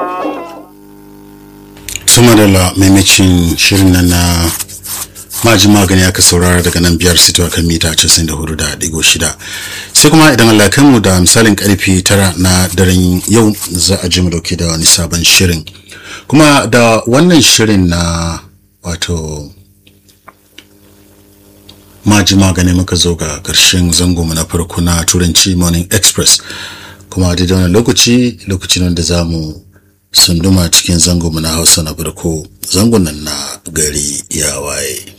sama da la maimacin shirin nan na maji magani aka saurara daga nan biyar sito kan mita 94.6 sai kuma idan Allah kai mu da misalin karfe tara na daren yau za a ji mu dauke da wani sabon shirin kuma da wannan shirin na wato maji magani muka zo ga karshen zango mu na farko na turanci morning express kuma da wani lokaci lokacin da za mu sunduma cikin zango mu na hausa na farko zangon nan na gari ya waye